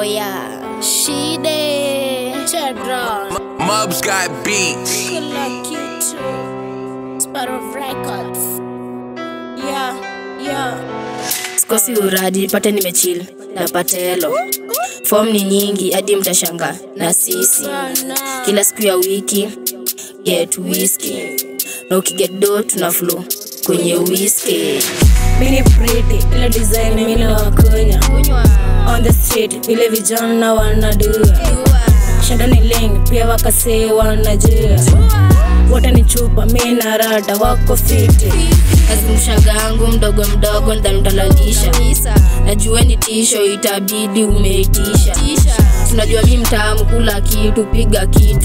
Oh yeah, Shide Chedron, Mubs got beats. kila kitu, Sparrow Records. Yeah, yeah. sikosi uradi pate nimechill na patelo fom ni nyingi hadi mtashanga na sisi kila siku ya wiki get whisky na ukiget do tuna flow kwenye whisky mini pretty ile design mini wakunya Kunywa, on the street vile vijana wanadua shanda ni ling pia wakasee wanajua wote ni chupa mi na rada wako fiti azimshagangu mdogo mdogo ntamtalalisha najua ni tisho itabidi umeitisha tunajua mi mtamu kula kitu piga kitu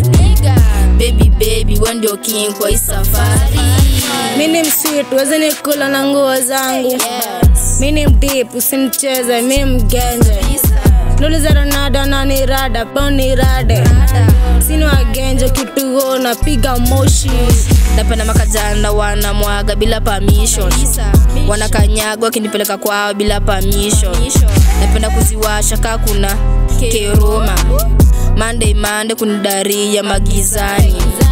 baby baby we ndio king kwa hii safari mini mswitu wezi ni kula na nguo zangu yes. mini mdip usimcheze mi mgenje nuliza ronaldo na ni rada pao ni rade sini wagenje kituo napiga moshi napenda makajana wanamwaga bila permission wanakanyagwa wakinipeleka kwao bila permission napenda kuziwasha kaa kuna keroma mande mande kunidaria magizani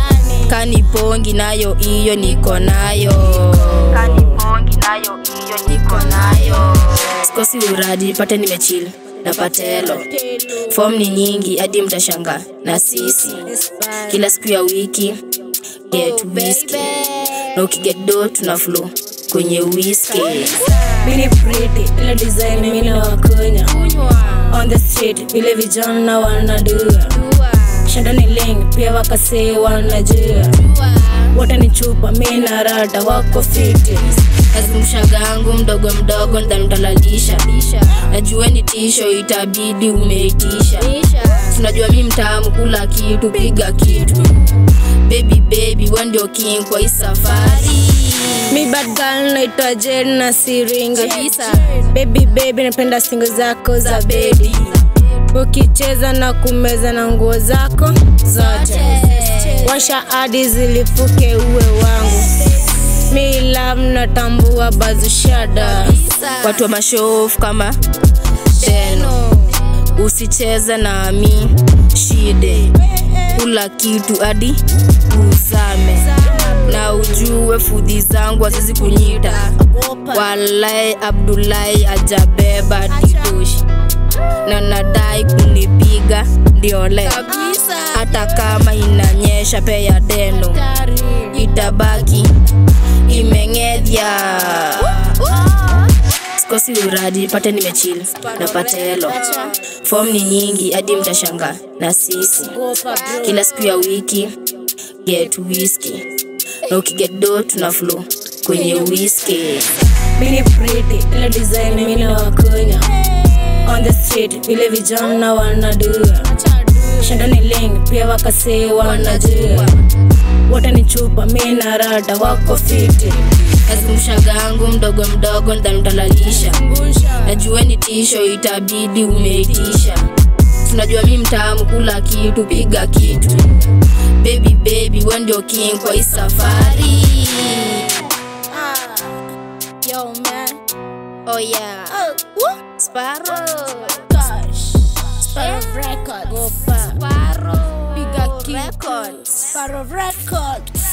kanipongi nayo iyo niko nayo kanipongi nayo iyo niko nayo sikosi uradi pate nimechil na patelo fom ni nyingi hadi mtashanga na sisi kila siku ya wiki get whisky na ukiget do tuna flow kwenye whisky mini pretty ile design mini wakunya Kunywa, on the street vile vijana wanadua shanda ni ling pia wakasee wanajua wote ni chupa mi na rada wako fiti azimshagangu mdogo mdogo ntamtalalisha najua ni tisho itabidi umeitisha tunajua mi mtamu kula kitu piga kitu baby baby we ndio king kwa hii safari mi bad girl naitwa jen na siringi Kabisa. baby baby napenda singo zako za bedi ukicheza na kumeza na nguo zako zote washa hadi zilifuke uwe wangu mi love natambua bazushada watu wa mashofu kama teno usicheze nami shide kula kitu hadi uzame na ujue fudhi zangu azizi kunyita walai abdulahi ajabeba didoshi na nadai kunipiga ndiole hata kama inanyesha peya deno itabaki imeng'edhya sikosi uradi pate nimechil na patelo fom ni nyingi hadi mtashanga na sisi kila siku ya wiki get whisky na ukiget do tuna flow kwenye whisky mini pretty ile design mini wakunya on the street vile vijana wanadua shanda ni ling pia wakasee wanajua wote ni chupa mi na rada wako fiti azimshagangu mdogo mdogo ntamtalalisha najua ni tisho itabidi umeitisha tunajua mi mtamu kula kitu piga kitu baby baby we ndio king kwa hii safari yo man. oh yeah Sparrow. Gosh, Sparrow Records. Sparrow. Piga kitu. Records. Sparrow Records.